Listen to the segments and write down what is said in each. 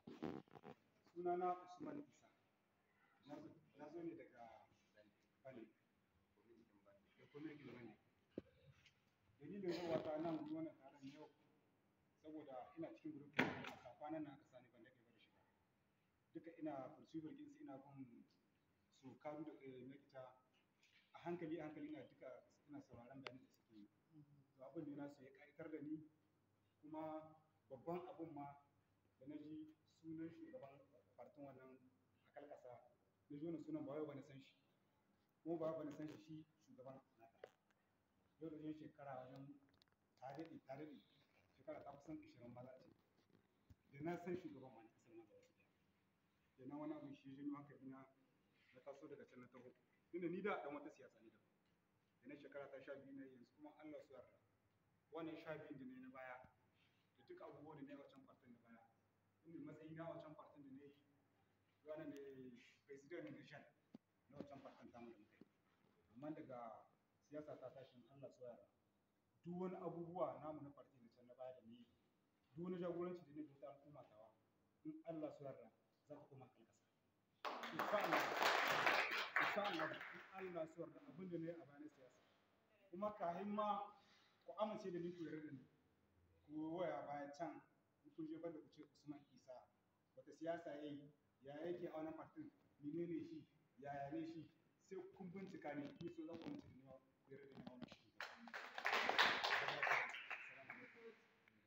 sunana usman isa na zo ne daga bane da kwamitin bane dalilin zuwa ta nan wannan taron yau saboda ina cikin gurufin a kwanan nan aka sani ban daɗe ba da shiga duka ina pursuit ɗinsu ina bin su karu da makita a hankali a hankali ina duka ina sauraron bayanin da suke yi to abin da nasu ya ƙayatar da ni kuma babban abin ma da na ji sunan shugaban fartin wannan a kalkasa na ji wannan sunan ba wai ba na san shi kuma ba ba na san shi shi shugaban naka yau da yin shekara wajen ta daɗe ta daɗe shekara ta kusan ishirin ba za a ce da na san shugaban ma na kasar ma gaba ɗaya da na wani abin shi janyo hankali na na taso daga can na taho tunda ni da ɗan wata siyasa ne da da na shekara ta sha biyu na yanzu kuma Allah su yarda wannan sha biyun da ne na baya da duk abubuwan da na yi a wancan fartin da baya inda matsayi na wancan fartin da na yi ranar ne president na nation na wancan fartin tamu da muka yi amma daga siyasa ta tashin Allah su yarda duk wani abubuwa namu na farti na can na baya da ni duk wani jagoranci da ne da wata al'umma tawa in Allah su yarda za ka koma kalkasa insha Allah insha Allah in Allah su yarda abin da ne a bayan siyasa kuma kahin ma ku amince da ni ku yarda da ni ku waya baya can in kun je banda ku ce Usman Isa wata siyasa yayi ya yake a wannan partin menene shi yaya ne shi sai kun bincika ne ni so zan ku mutu ne ku yarda da ni a wannan shi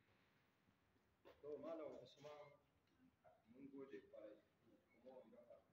to malam usman mun gode kwarai kuma wanda